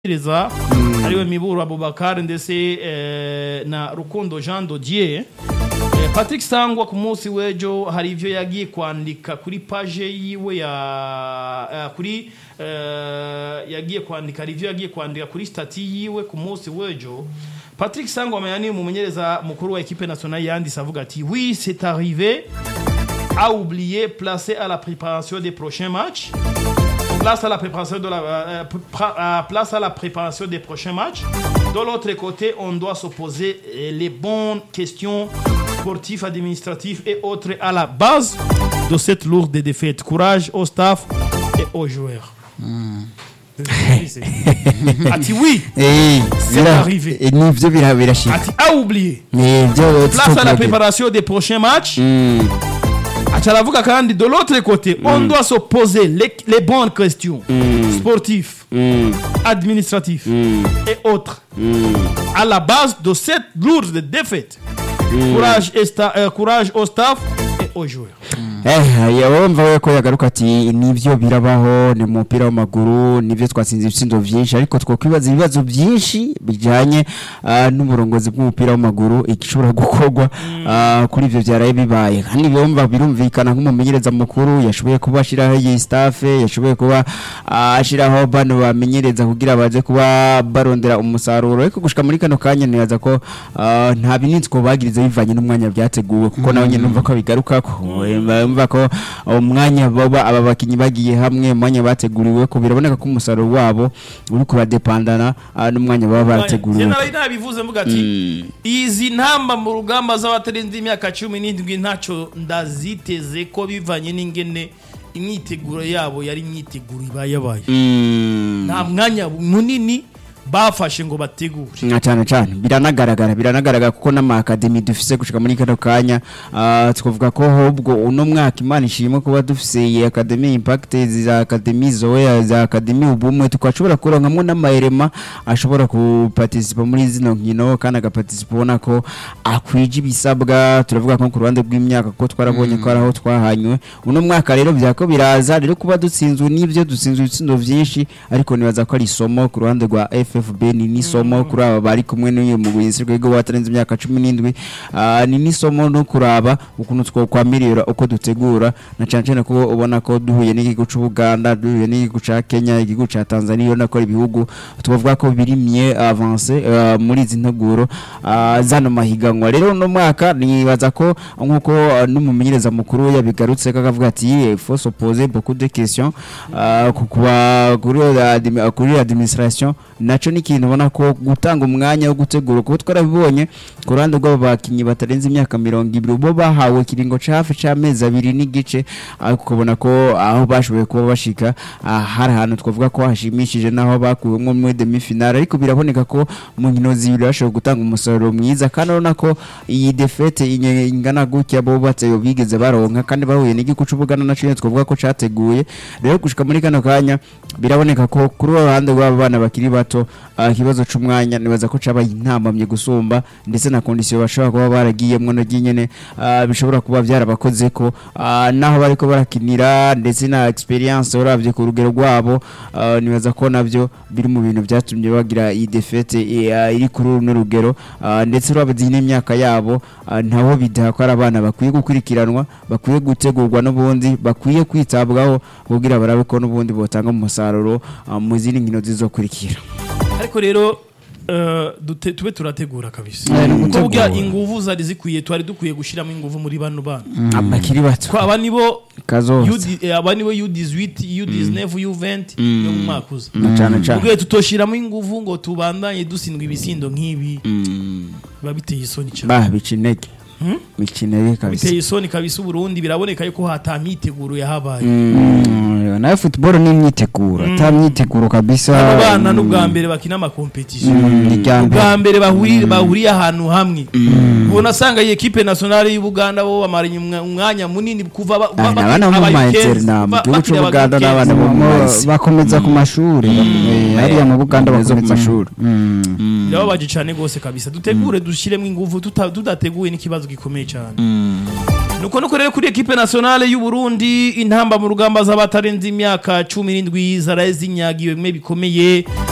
reza ariwe miburu abubakar ndetse eh, na rukundo jean dodier Eh, patrick sangwa ku munsi w'ejo hari ivyo yagiye kwandika kuri paje yiwe ya eh, kuri eh, yagiye kwandika hari ivyo yagiye kwandika kuri stati yiwe ku munsi w'ejo patrick sangwa amenya ni umumenyereza mukuru wa ekipe nationale yanditse avuga ati oui c'est arrivé a oublié placer à la préparation des prochains matchs place à la préparation de la euh, pra- euh, place à la préparation des prochains matchs. De l'autre côté, on doit se poser euh, les bonnes questions sportives, administratives et autres à la base de cette lourde défaite. Courage au staff et aux joueurs. Ati oui, Eh, C'est bira- arrivé. eh, nivyo bira- birashika Ati a oublié. Eh, byo Place à la tutokwibagira. préparation des prochains matchs. Mm, Ati aravuga kandi de l'autre côté, on doit se poser les, les bonnes questions sportives, mm, administratives mm, et autres. mm. à la base de cette lourde défaite. Courage, et sta- euh, courage au staff et aux joueurs. Eh, yabumva we ko yagaruka ati nivyo birabaho ni mu mupira w'amaguru nivyo twatsinze ibitsindo vyinshi ariko twokwibaza ibibazo byinshi bijanye ah, n'uburongozi bw'umupira w'amaguru igishobora gukorwa ah, kuri ivyo vyaraye bibaye kandi bumva birumvikana nk'umumenyereza mukuru yashoboye kuba ashiraho iyi staff yashoboye kuba ah, ashiraho bano bamenyereza kugira baze kuba barondera umusaruro ariko gushika muri kano kanya nibaza ko ah, nta binitsiko bagirize bivanye n'umwanya byateguwe kuko nawe nyine numva ko bigarukako umva ko umwanya baba aba bakinyi bagiye hamwe umwanya bateguriwe ko biraboneka ko umusaruro wabo uri kuradepandana ah, n'umwanya baba barateguriwe nari nabivuze mvuga ati izi ntamba mu rugamba z'abatarenze imyaka cumi n'indwi ntacyo ndaziteze ko bivanye n'ingene imyiteguro yabo yari imyiteguro iba yabaye Mm. nta mwanya munini bafashe ngo bategure nka cyane cyane biranagaragara biranagaragara kuko n'amakademi dufise gushika muri kano kanya ah, twavuga ko ahubwo uno mwaka imana ishimwe kuba dufise iyi akademi impact za akademi zoya za akademi ubumwe tukashobora kuronkamwo n'amaerema ashobora kuparticipa muri zino nkino kandi agaparticipa ubona ko akwije ibisabwa turavuga ko ku ruhande rw'imyaka ko twarabonye ko ari aho twahanywe uno mwaka rero byako biraza rero kuba dutsinzwe n'ibyo dutsinzwe ibitsindo byinshi ariko nibaza ko ari isomo ku ruhande rwa FFB ni n'isomo kuri aba bari kumwe n'uyu mugwizi rwego watarenze imyaka 17 ah, ni n'isomo no kuraba ukuntu twokwamirira uko dutegura na cyane cyane ko ubona ko duhuye n'igihugu cy'u Buganda duhuye n'igihugu ca Kenya igihugu ca Tanzania na ko ibihugu tubavuga ko biri mye avance ah, muri izi nteguro ah, zano mahiganwa rero no mwaka nibaza ko nkuko ah, n'umumenyereza mukuru yabigarutse ko akavuga ati il faut se poser beaucoup de questions ah, ku- kuba kuri admi- kuri administration naco ni ikintu ubona ko gutanga umwanya wo gutegura kuko twarabibonye ku ruhande rw'abo bakinnyi batarenze imyaka mirongo ibiri bo bahawe ikiringo ca hafi c'amezi abiri n'igice ariko ukabona ko aho bashoboye kuba bashika ah, hari ahantu twavuga ko hashimishije naho bakuwemwo muri demi finale ariko biraboneka ko mu nkino zibiri bashoboye gutanga umusaruro mwiza kandi urabona ko iyi defete inye- ingana gutya bo bateye bigeze baronka kandi bahuye n'igihugu c'ubugana naco nyene twavuga ko categuye rero gushika muri kano kanya biraboneka ko kuri uwo ruhande rw'aba bana bakiri bato ah, ikibazo c'umwanya nibaza ko cabaye intambamye gusumba ndetse na kondisiyo bashobora kuba baragiyemwo naryo nyene ah, bishobora kuba byarabakoze ko ah, naho bariko barakinira ndetse na experience uravye ku rugero rwabo ah, nibaza ko navyo biri mu bintu vyatumye bagira iyi defete eh, ah, iri kuri runo rugero ah, ndetse urabye n'imyaka yabo ah, ntaho bidaha ko ari abana bakwiye gukurikiranwa bakwiye gutegurwa n'ubundi bakwiye kwitabwaho kugira barabe ko n'ubundi botanga umusaruro ah, mu zindi nkino zizokurikira ariko rero eh, dute- tube turategura kabisa Eh, ni kuko ugutegura. burya inguvu zari zikwiye twari dukwiye gushyiramo inguvu muri bano bana abakiri bato ko aba nibo kazoza U- eh, aba nibo U18 U19 U20 yo mu mwaka uza na cane cane ubwo tutoshiramo inguvu ngo tubandanye dutsindwa ibisindo nk'ibi biba biteye isoni cyane ba bica intege Hmm? bica intege kabisa biteye isoni kabisa uburundi biraboneka yuko hatamyiteguro yahabaye Mm, nayo football ni imyiteguro ata myiteguro kabisa abo bana n'ubwa mbere bakina amakompetisiyo Mm, ni irya mbere. ubwa mbere bahuriye bahuriye ahantu hamwe ubona asanga iyi ekipe nationale y'ubuganda bo bamaranye umwa- umwanya munini kuva ba- Ah, ba- n'abana bo mu abaye ma kenzi, internat, mu ba- gihugu bakiri c'Ubuganda abaye n'abana kenzi. bo mu Mo- Masi. bakomeza ku mashuri eh, hariya mu buganda Bakomeza ku bakomeza mashuri. Mm. birababaje cyane rwose kabisa dutegure dushyiremo ingufu tuta- tudateguye n'ikibazo gikomeye cyane nuko nuko rero kuri ekipe nationale y'u Burundi intamba mu rugamba z'abatarenze imyaka cumi n'indwi zaraye zinyagiwe bimwe bikomeye